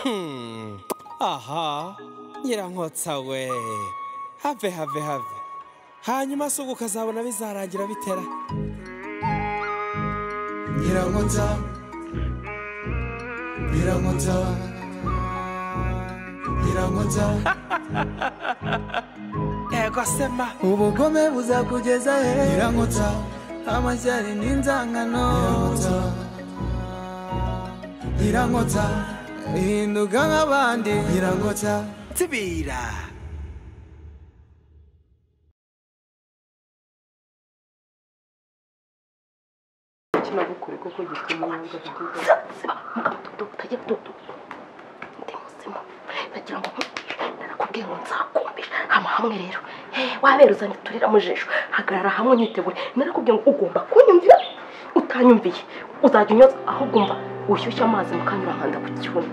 Hmm. aha nyirankotsawe have have have hanyuma se ubu ukazabona bizarangira bitera nyirankotsa nyirankotsa nyirankotsa yego sema ubugome buzakugeza he nyirankotsa amashyari n'inzangano nyirankotsa nyirankotsa hinduka nk'abandi nyirankotsa tibira kinabukure kuko gituma umwanga kutuza mukabutudo utajya dudu ndi muzima nagira ngo narakubwiye ngo nzakumvira hama hamwe rero wabera uzanye turira mu jisho hagarara hamwe nyitegure narakubwiye ngo ugomba kunyumvira utanyumviye uzajya unyotsa aho ugomba ushyushye amazi mukanyura nkanda ku kibuno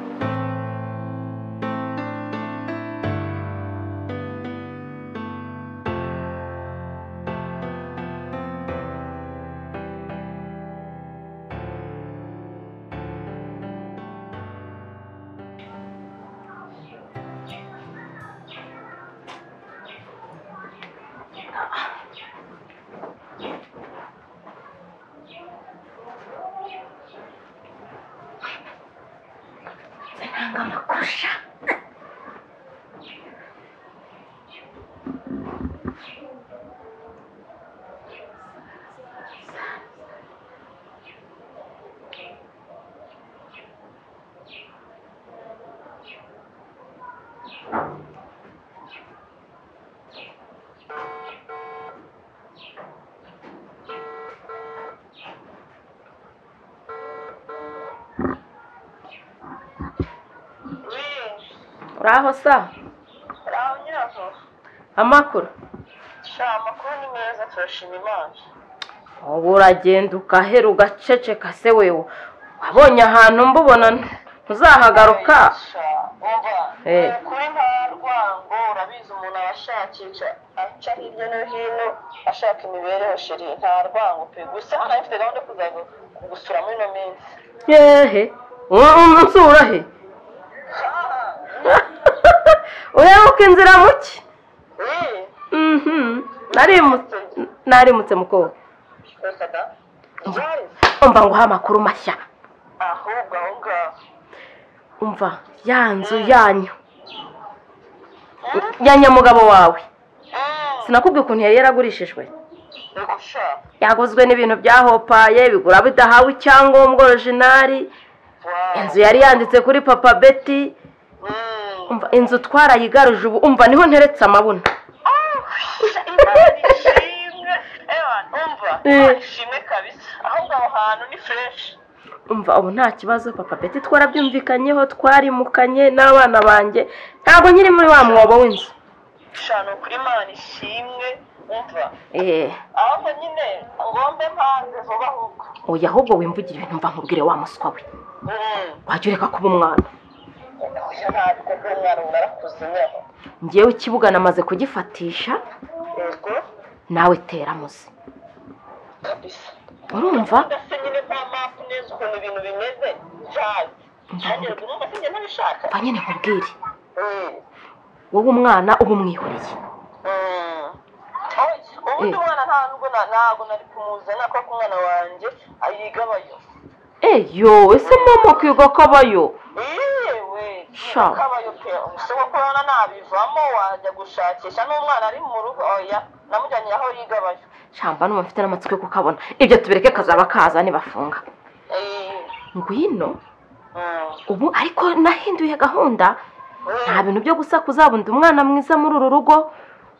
nanga amakusha uraho sa aho nyiraho amakuru sha amakuru ni meza turashima imana ubu uragenda ugahera ugaceceka se wewe wabonye ahantu mbubona ntuzahagaruka Sha, umva Eh. ni ukuri nta rwango urabizi umuntu aba ashakisha aca hirya no hino ashaka imibereho shiri nta rwango pe gusa nari mfite gahunda yo kuza gu- kugusura muri ino minsi yehe umusura he uheruka inzira muke Eh, narimutse mukobwa reka da ryarize umva nguha amakuru mashya ahubwo aho ngaho umva ya nzu yanyu ya nyamugabo wawe sinakubwiye ukuntu yari yaragurishijwe reka sha yaguzwe n'ibintu byahopaye bigura bidahawe icyangombwa orojinari wawu inzu yari yanditse kuri papa beti Mm. umva inzu twarayigaruje ubu umva niho nteretse amabuna Imana ishimwe ewa umva Eh. Imana ishimwe kabisa ahubwo aho hantu ni fureshi umva ubu nta kibazo papa beti twarabyumvikanyeho twarimukanye n'abana banjye ntabwo nyiri muri wa mwobo w'inzu ushana ukuri imana ishimwe umva eee ahubwo nyine ngombe mpanze vuba ahubwo oya ahubwo wimvugire ibintu mva nkubwire wa muswa we Mm. wajya ureka kuba umwana oya ntabwo buri mwana umuntu arakuze nyaho ngewe ikibuga namaze kugifatisha yego nawe tera muzi kabisa urumva ndetse nyine mpa mapu neza ukuntu ibintu bimeze byazi ntagerwa urumva se njye ntabishaka mva nyine nkubwire Mm. wowe umwana uba umwihoreye Mm. Oya, ubundi Eh. umwana ntabwo na- ntabwo nari kumuzana kuko umwana wanjye ayigabayo eyo ese mama kwiga kabayo yewe Sha. kabayo pe umusore kubona nabivamo wajya gushakisha n'umwana ari mu rugo oya namujyanye aho yigabayo shamba n'umuntu mfite n'amatsiko yo kukabona ibyo tubireke kazaba kaza nibafunga Eh, ngwino mm, ubu ariko nahinduye gahunda mm. nta bintu byo gusakuza bundi umwana mwiza muri uru rugo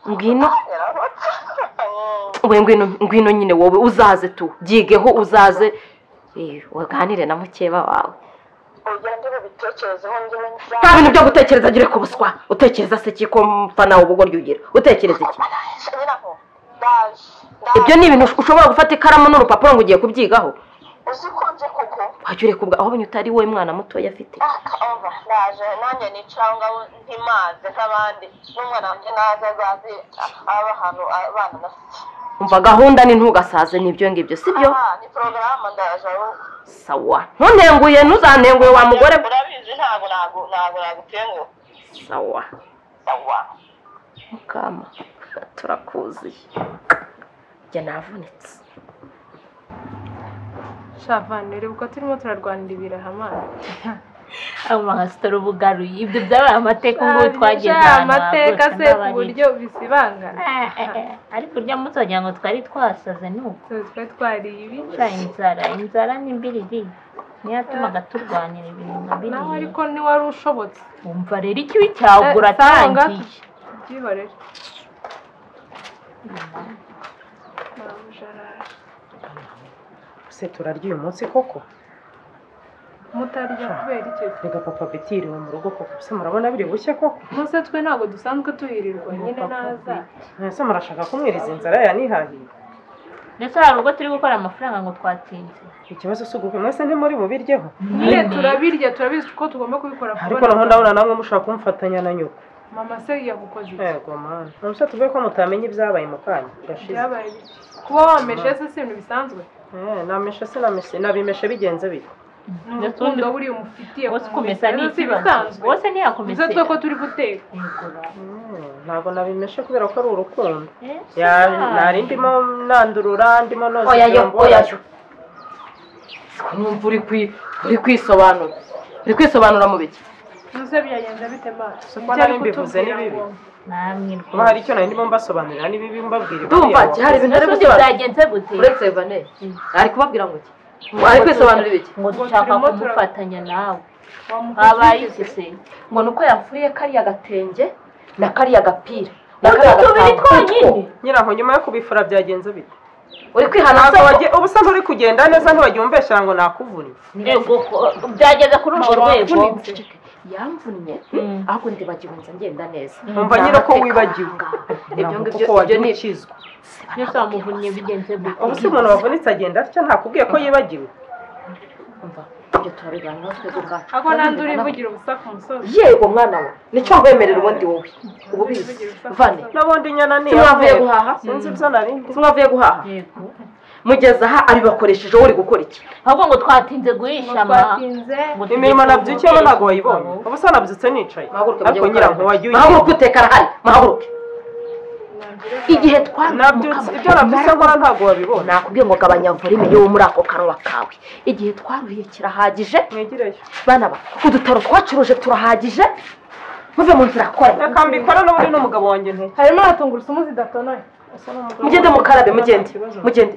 ngwino Yarabotsa. Mm, we ngwino ngwino nyine wowe uzaze tu byigeho uzaze Eh, uganire na mukeba wawe oya ndibubitekerezeho njyewe nza- nta bintu byo gutekereza gire ku buswa utekereza se kiko mpfa nawe ubugoryi ugira utekereza iki Sha, nyiraho, ndaje ndaje. ibyo ni ibintu ushobora gufata ikaramu n'urupapuro ngo ugiye kubyigaho uzi ko nje kugwa wajya ureka ubwa aho utari wowe mwana mutoya afite umva ndaje nanjye nicanga ntimaze nk'abandi n'umwana wanjye naze azaze aba ahantu abana bafite umva gahunda ni ntugasaze n'ibyo ngibyo sibyo Aha, ni porogaramu ndaje ahubwo sawa ntunenguye ntuzanenguye wa mugore we. urabizi ntabwo ntabwo ntabwo nagutenguha sawa sawa mukama turakuziye njye navunitse shavani reba uko turimo turarwanira ibirahamane amasitoro bugaruye ibyo byabaye amateka ubu twageze ahantu amateka hagutse se ku buryo bisibangana ariko urya munsi wagira ngo twari twasaze ni uko tuba twa twariye ibi cya inzara inzara ni mbiriri niyo yatumaga turwanira ibintu nka nawe biriya ariko ntiwari ushobotse wumva rero ikibi cyawe Eh, sawa ngaho. uratangiye byihorere Mabuja araje. se turarya uyu munsi koko mutarya kubera icyo reka papa beti yiriwe mu rugo koko se murabona biri bushye koko munsi twe ntabwo dusanzwe tuyirirwa nyine naza mwese murashaka kumwiriza inzara yanihahira ndetse hari urugo turi gukora amafaranga ngo twatsinze ikibazo si ugufi mwese ntimuri bubiryeho nyine turabirya turabizi ko tugomba kubikora ariko naho ndabona namwe mushaka kumfatanya na nyoko mama se yagukoze iki yego mwana ntabwo tuvuge ko mutamenya ibyabaye mu kanya gashize byabaye biki kuba wameshe se si ibintu bisanzwe Eh, nameshe se nameshe nabimeshe bigenze bite ni urukundo buriya umufitiye wose ku ukomeza mumeze, ni rero si ikibazo ibisanzwe wose nizo ntiyakomeze twe ko turi guteka Yego. Eh, ntabwo nabimeshe kubera ko ari urukundo Eh, Ya- sawa. nari ndimo nandurura ndimo noza oya yo kugira ngo- oya yo Numva uri kwi- uri kwisobanura uri kwisobanura mu biki ntuze byagenze bite maso ko nari mbivuze ni bibi. namwe kuba hari icyo nari ndimo mbasobanurira niba ibi mbabwira ndumva ki hari ibintu ari rwose gusobanura byagenze gute uretse vaneye Mm. ari kubabwira ngo iki ari kwisobanura ibiki ngo Ngo dushaka turimo tura- kumufatanya nawe habaye iki wamukoze se ngo ni uko yafuriye kariya gatenge na kariya gapira na utwo kariya tubiri gatambiko twonyine nyiranko nyuma yo kubifura byagenze bite uri kwihana ntabwo se ko wagiye uba usa nk'uri kugenda neza ntiwagiye umbesha ngo nakuvuriye yego ko- byageze kuri urwo rwego wavunitse yamvunnye Mm. ahubwo ndibagiwe nza ngenda neza Numva nyine ko wibagiwe. ibyo ngibyo kuko ibyo wagiye ni ukizwa byose wamuvunnye bigenze gute ubu se umuntu wavunitse agenda atya ntakubwiye ko yibagiwe Umva, ibyo turabiganiraho twebwe ubwacu ahubwo nandi urivugira ubusa ku musozi yego mwana we nicyo ngwemerera ubundi wowe ubu bizi Urivugira ubusa ku vane musozi. n'ubundi nyana ni simwavuye iyamwera. guhaha sinzi ibyo nari ndi simwavuye guhaha yego mugeze aha abibakoresheje uri gukora iki ahubwo ngo twatinze guhisha ama twatinze ngo tugeze imirimo ku nabyukiyemo ntabwo wayibonye mugabo. ubu se nabyutse nicaye muhaguruke mujye ariko gukora nyiranko wagiye muhaguruke uteka arahari muhaguruke igihe nabyutse ibyo nabyutse twaruhuka nkora ntabwo wabibona nakubwiye ngo gabanya volume yo muri ako kanwa kawe igihe twaruhiye kirahagije mwegireyo bana ba udutaro twacuruje turahagije muve mu nzira kora reka mbikora n'ubundi n'umugabo wanjye ntuye harimo na tungurusumu zidatonoye mugende mukarabe mugende mugende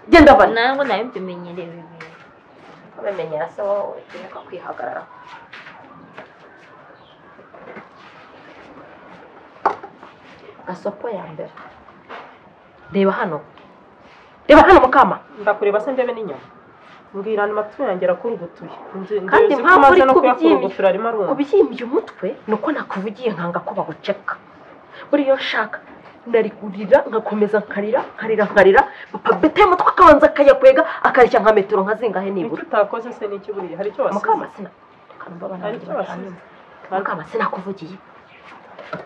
genda bana nawe nawe mbimenyereye bibiri bamenyera se wowe ukeneka kwihagarara gasoko ya mbere reba hano reba hano mukama ndakureba se ndebe n'inyama mbwira andi matwi yanjye arakurugutuye Nzi- Kandi nzi ko mpamvu umaze uri no kubyimba. kuyakurugutira arimo aruma kubiyimbye umutwe ni uko nakuvugiye nkanga ko baguceka buriya nshaka nari kurira nkakomeza nkarira nkarira nkarira papa bete mutwe akabanza akayakwega akareshya nka metero nka zingahe nicyo nibura utakoze se ni ikiburire hari icyo wasize mukama sina Hari icyo wasize mukama sinakuvugiye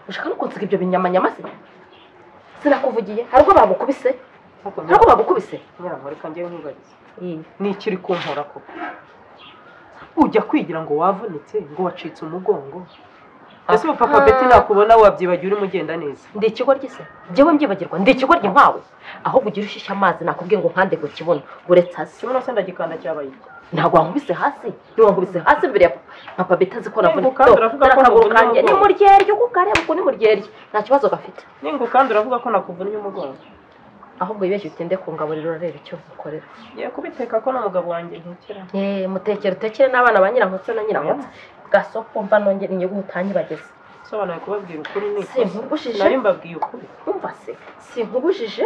ushaka no kunsiga ibyo binyamanyama se sinakuvugiye hari ubwo bagukubise Ariko hari ubwo bagukubise nyiranko reka njyewe nkugarize ni ikiri kumpora koko ujya kwigira ngo wavunitse ngo wacitse umugongo ese ubu papa beti nakubona wabyibagiwe urimo ugenda neza ndi ikigo ry'ise njyewe mbyibagirwa ndi ikigo ry'inkwawe ahubwo ugira ushyushya amazi nakubwiye ngo nkande ngo kibuno uretse hasi kibuno se ndagikanda cyabaye iki ntabwo wankubise hasi niwankubise hasi mbere ya papa papa beta azi ko navuna Nibuka, turavuga ko akaguru navunye kanjye ni umugongo. muryerye uko ukareba ukuntu ni muryerye nta kibazo gafite ningu kandi uravuga ko nakuvunnye umugongo ahubwo wibeshye utinde ku ngaburiro urareba icyo ukorera ye kubiteka ko n'umugabo wanjye ntekera Eh, mutekere utekere n'abana ba nyirankotsi na nyirankotsi gasoko mva nongere inyungu utanyibageze usobanuye kubabwira ukuri ni si ikosa nkubujije nari mbabwiye ukuri umva se si nkubujije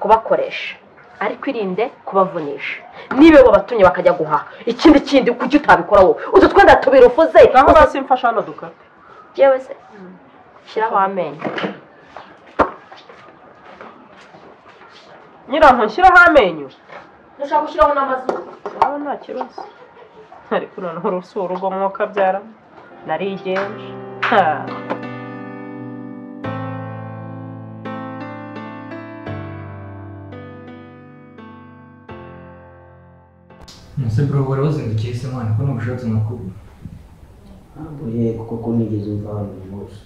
kubakoresha ariko irinde kubavunisha niba bo batumye bakajya guhaha ikindi kindi kuki utabikora wowe utu twenda tubiri ufuze naho hasi mfasha hano dukata yewe se shyiraho amenyo nyiranko nshyiraho amenyo dushaka gushyiraho n'amazuru waba nta kibazo ariko noneho urusi urugo mwuka abyara narigenje Ha. umuseburo wari wazindukiye se mwana ko nubushatse nkakubura yego koko nigeze umva abantu bose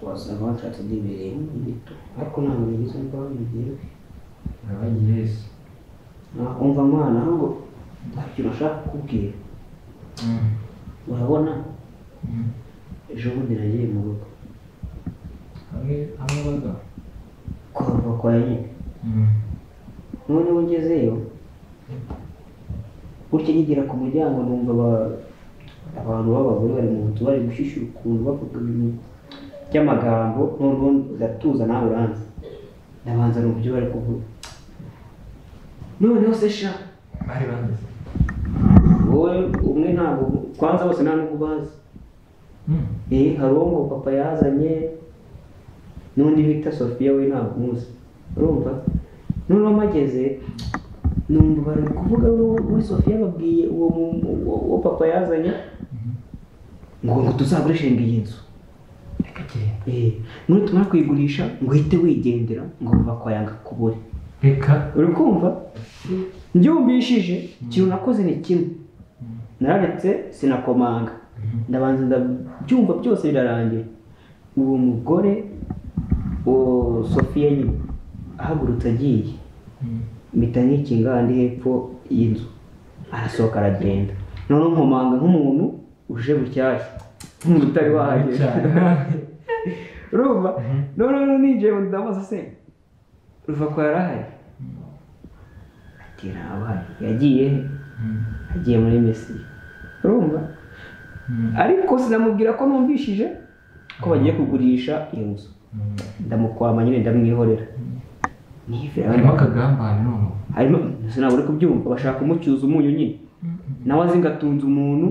wasanga bashatse ndibereyemo ibito ariko ntabwo nigeze umva abantu byeruye urabagiye se umva mwana ahubwo nta kintu ushaka kukubwira Mm. urabona Mm. ejo bundi nagiye mu rugo hamwe hamwe baga kwa mva kwa nyine noneho ngezeyo gutya nkigira ku muryango numva aba- abantu b'abagore bari mu nzu bari gushyushya ukuntu bavuga ibintu by'amagambo noneho ndatuza nawe uranzi ndabanza numva ibyo bari kuvuga noneho se sha bari bameze wowe umwe ntabwo kwanza bose nta n'ubwo ubazi Mm. eh hari uwo ngo papa yazanye n'undi bita sofiya we ntabwo umuzi urumva noneho mageze numva bari kuvuga uwo- uwo sofiya babwiye uwo mu- uwo- uwo papa yazanye ngo ngo tuzagurishinga iyi nzu reka genda eh nutumara kuyigurisha ngo uhite wigendera ngo vuba kwa yanga kubure reka uri kumva mbyumvishije ikintu nakoze ni kimwe nararetse sinakomanga ndabanza ndabyumva byose birarangira uwo mugore uwo sofiya nyine ahagurutse agiye Mm. mpita nkikinga ahandi hepfo y'inzu arasohoka aragenda noneho nkomanga nk'umuntu uje bushyashya nk'umuntu utari wahagera cyane urumva Mhm. noneho ninjiye mu ndamuza se ruva kwa yarahari ati ntabaye yagiye he?" Mm. agiye muri mesiya urumva Mm. ariko sinamubwira ko numvishije ko bagiye kugurisha iyo nzu Mm. ndamukwama nyine ndamwihorera nivera harimo akagambanyi noneho harimo sinabura uri kubyumva bashaka kumucyuza umunyu nyine nawe azi ngo atunze umuntu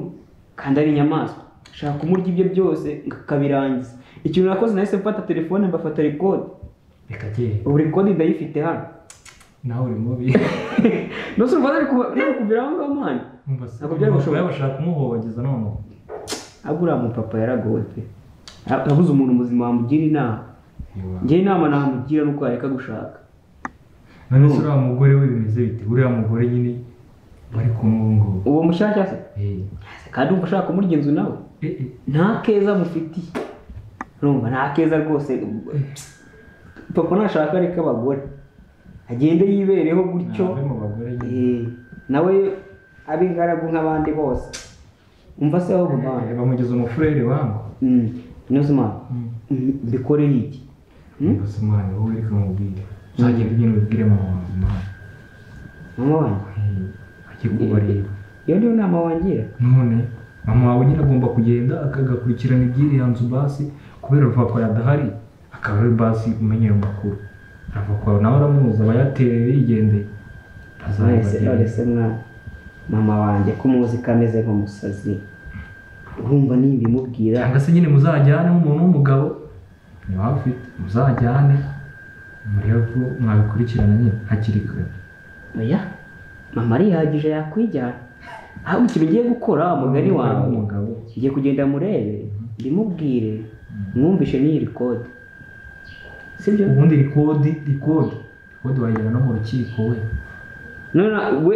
kandi ari inyamaswa ashaka kumurya ibyo byose ngo akabirangiza ikintu nakoze nahise mfata telefone mbafata rekodi reka genda ubu rekodi ndayifite hano nawe uri mubi ndose urumva nari kuba- nari kugira aho ngaho mani Ntabwo byari gushoboka. bashaka kumuhobageza noneho aburiya mupapa yaragowe pe yabuze umuntu muzima wamugira inama ngewe inama namugira nuko yareka gushaka none se uriya mugore we bimeze bite uriya mugore nyine bari kumwe ubu ngubu uwo mushyashya se Eh, kandi umva ushaka kumurya inzu nawe eh, eh, nta keza mufitiye urumva nta keza rwose papa nashaka areka abagore agende yibereho gutyo ni abari mu bagore nyine Eh, nawe abe ingaragu nk'abandi bose umva se aho Eh, muvana bamugeza umufurere wangu nuzima mbikoreye iki Mm. gusa umwana wowe reka mubwire uzagenda ugenda ubibwire mama wawe mwana mama wanjye ajye kubareba iyo niyo nama wangira none mama wawe nyine agomba kugenda akagakurikirana iby'iriya nzu basi kubera urupapuro adahari akaba ari basi umenyera amakuru arava kwawe nawe aramuzi aba yatewe yigendeye mwese azabibagirira. none se mwana mama wanjye ko muzi ko ameze nk'umusazi urumva nimba imubwira cyangwa se nyine muzajyane umuntu w'umugabo niba afite muzajyane murebe ko mwabikurikirana nyine hakiri kare oya mama arihagije yakwijyana aho ikintu ugiye gukora wa mugani wawe umugabo ugiye kugenda murebe ndimubwire mwumvishe n'iyi kode sibyo ubundi rikodi rikodi rikodi wayijyana no mu rukiko we none we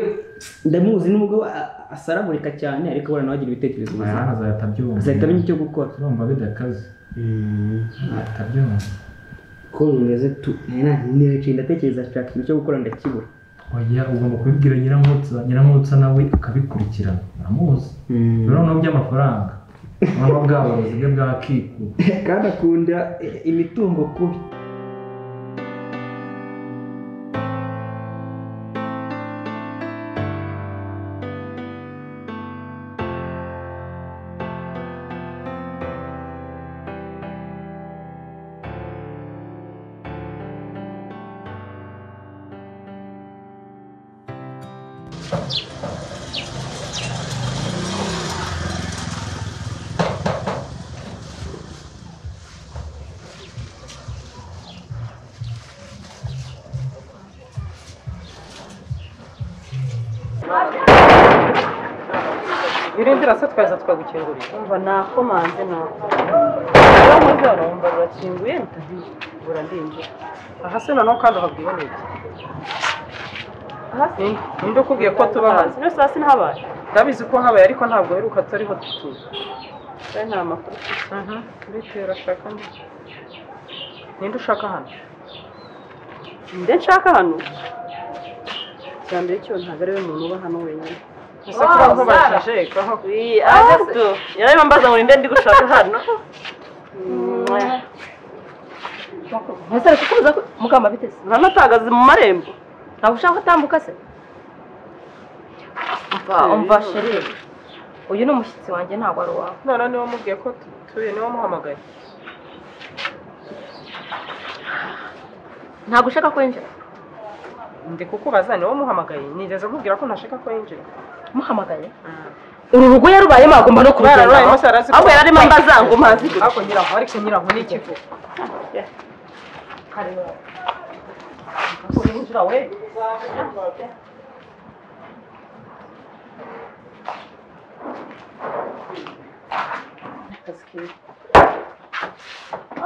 ndamuzi n'umugabo a- asaragurika cyane ariko abona nawe agira ibitekerezo bizima ayana azahita abyumva azahita amenya icyo gukora urumva bidakaze azahita abyumva ko bimeze tu nicaye ndatekereza nshaka ikintu cyo gukora ndakibura oya ugomba kubibwira nyirankotsa nyirankotsa nawe akabikurikirana aramuzi rero noneho by'amafaranga noneho bwa burozi bwe bwakikuba kandi akunda imitungo kubi birindira se twaza twagukingurira umva nakomanze ntabwo rero muzarumva rurakinguye rutahiye burandinjira aha se noneho kandi uhabwiwe n'iki hasi ninde ukubwiye ko tuba hanze hasi no saa sita habaye ndabizi ko habaye ariko ntabwo aheruka turiho dutuye rero nta makuru mfite bitera ashaka ndi ninde ushaka hano nde nshaka hano icya mbere cyo ntabwo ari we muntu uba hano wenyine Oh, gusa kuba aho Zara. bajejekaho Ah, gato. Yarareba mbaza ngo ni nde ndi gushaka hano ntazere kukubuza ko mugamba biteze uranatagaze mu marembo ntabwo ushaka gutambuka se mva umva sheri uyu ni umushyitsi wanjye ntabwo ari uwawe none niwe mubwiye ko dutuye niwe muhamagaye ntabwo ushaka kwinjira ndi kukubaza niwe muhamagaye nigeze mubwira ko ntashaka ko yinjira muhamagaye uru ruguye rubayemo agomba no kurugendaho ahubwo yari arimo mbaza ngo umazi gute ariko nyiranko ariko nyiranko ni ikivu urinjira we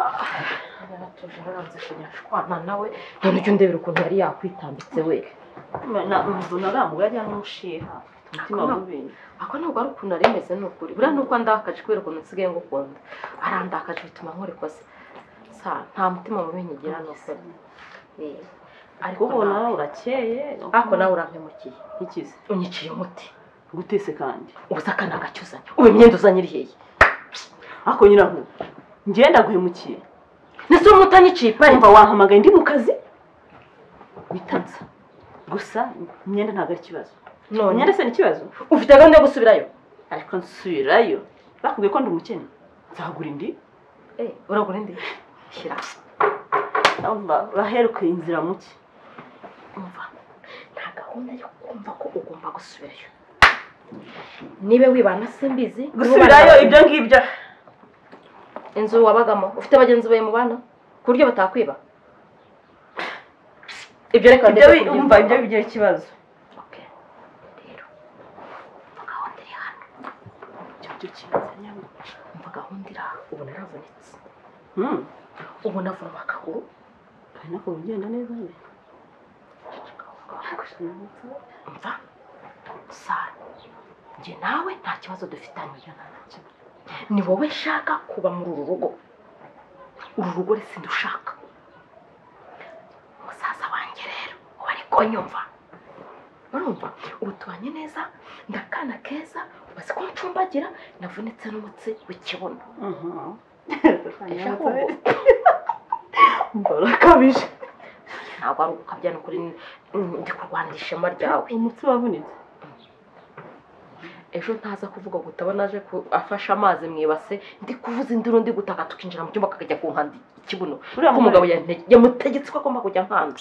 yaratuje aranze kunyashwana nawe none ujya undebera ukuntu yari yakwitambitse we mbona arambuye ajya nk'umushiha umutima Ako nta- mubi ako ntabwo ari ukuntu ari meze ni ukuri buriya ni uko andakaje kubera ukuntu nsigaye ngukunda arandakaje bituma nkora ikosa sa nta mutima mubi nkigira ni ukuri Eh, ariko kubona nawe- urakeye ariko nawe urampemukiye ntikize unyiciye umuti gutese kandi ubuze akana gake uzanye ubu imyenda uzanye iri hehe ariko nyiranko njyewe ndaguhemukiye ndetse uwo mutanyiciye ipari wumva wampamagaye ndi mu kazi witanza gusa imyenda ntabwo ari ikibazo none imyenda se ni ikibazo ufite gahunda yo gusubirayo ariko nsubirayo bakubwiye ko ndi umukene nzagura indi Eh, uragura indi shyira urumva uraherekeye inzira muke umva nta gahunda yo kumva ko ugomba gusubirayo niba wibana simbizi gusubirayo ibyo ngibyo inzu wabagamo ufite bagenzi bawe mubana ku buryo batakwiba ibyo reka ibyo ndeke wi- kubyumva. umva ibyo bigira ikibazo Okay. Rero, umva gahunda iri hano icyo cyo kibazo nyamara umva gahunda iri aho ubu naravunitse Hmm, ubu navunwa akaguru ari nako ugenda neza nyine umva sara njye nawe nta kibazo dufitanye ni wowe nshaka kuba muri uru rugo uru rugo rero sindushaka musaza wanjye rero ubu ari konyumva urumva ubu tubanye neza ndakana keza ubaze ko ncumbagira navunitse n'umutsi w'ikibuno Ndashaka ubu. urakabije ntabwo ari ugukabya ni ukuri mm, ndi kurwanira ishema ryawe umutsi wavunitse ejo ntaza kuvuga ngo utabona aje ku- afashe amazi mu ibase ndi kuvuza induru ndi gutaka tukinjira mu cyumba kakajya ku nkandi ikibuno Uriya ko umugabo yante- yamutegetse ko agomba kujya nkanda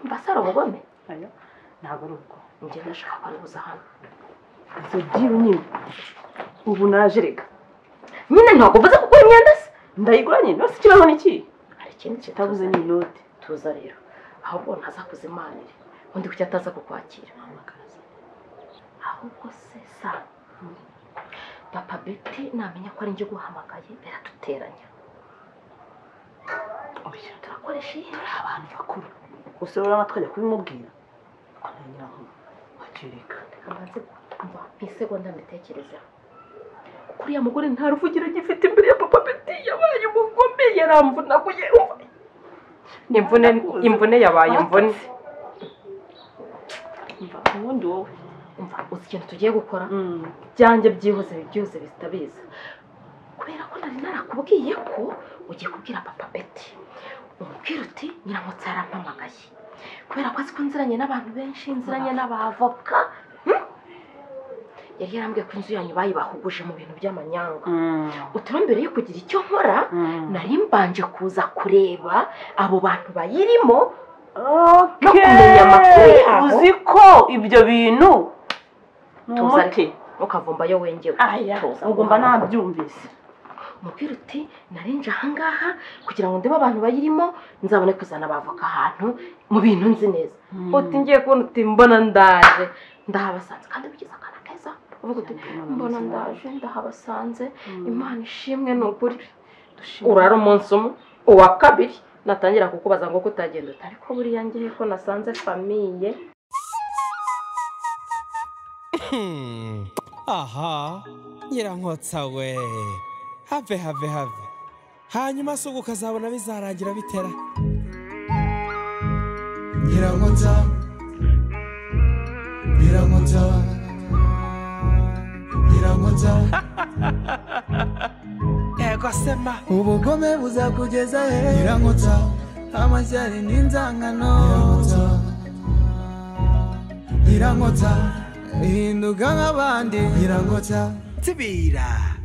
mbasara ubugome Oya, ntabwo ari ubwo njye ndashaka kubuza hano izo byiru nyine ubu naje reka nyine ntabwo mvuze kugura imyenda se ndayigura nyine basi ikibazo ni iki hari ikindi kintu itabuze tuza- ni inote tuza rero ahubwo ntaza kuzimanire undi kuki ataza kukwakira ahubwo se sa papa beti namenya ko ari njye uguhamagaye biraduteranya turakoresha iyi abantu bakuru gusa urabona twajya kubimubwira ngira ngo bakireka amaze kumva nk'isegonda mbitekerezeho kuko uriya mugore nta ruvugiro agifite imbere ya papa beti yabaye umugome yaramvunaguye umva. Ni imvune imvune yabaye imvune umva ubundi wowe umva uzi ikintu tugiye gukora Mm. byanjye byihuse byihuse bitabiza kubera ko nari narakubwiye ko ugiye kubwira papa beti umubwira uti nyiramutse yarampamagaye kubera ko azi ko nziranye n'abantu benshi nziranye n'abavoka hmm? yari yarambwiye ko inzu yanyu bayibahuguje mu bintu by'amanyanga uturambere mbere yo kugira icyo nkora nari mbanje kuza kureba abo bantu bayirimo no kumenya amakuru yabo. uzi ko ibyo bintu ni Tuza umuti ukavumbayo wengewe aya Tuza. ubwo mba nabyumvise umupira uti narinje ahangaha kugira ngo ndebe abantu bayirimo nzabone kuzana abavoka ahantu mu bintu nzi neza uti ngiye kubona uti mbona ndaje ndahabasanze kandi ugize akana keza uvuga uti mbona ndaje ndahabasanze imana ishimwe ni ukuri urara umunsi umwe uwa kabiri natangira kukubaza ngo ko utagenda uti ariko buriya ngiye ko nasanze famiye Hmm. aha nyirankotsa we have have have hanyuma se ubwo ukazabona bizarangira bitera nyirankota nyirankota nyirankota ego sema ubugome buzakugeza he nyirankota amashyari n'inzangano nyirankota nyirankota hinduka nk'abandi nyirankota tibira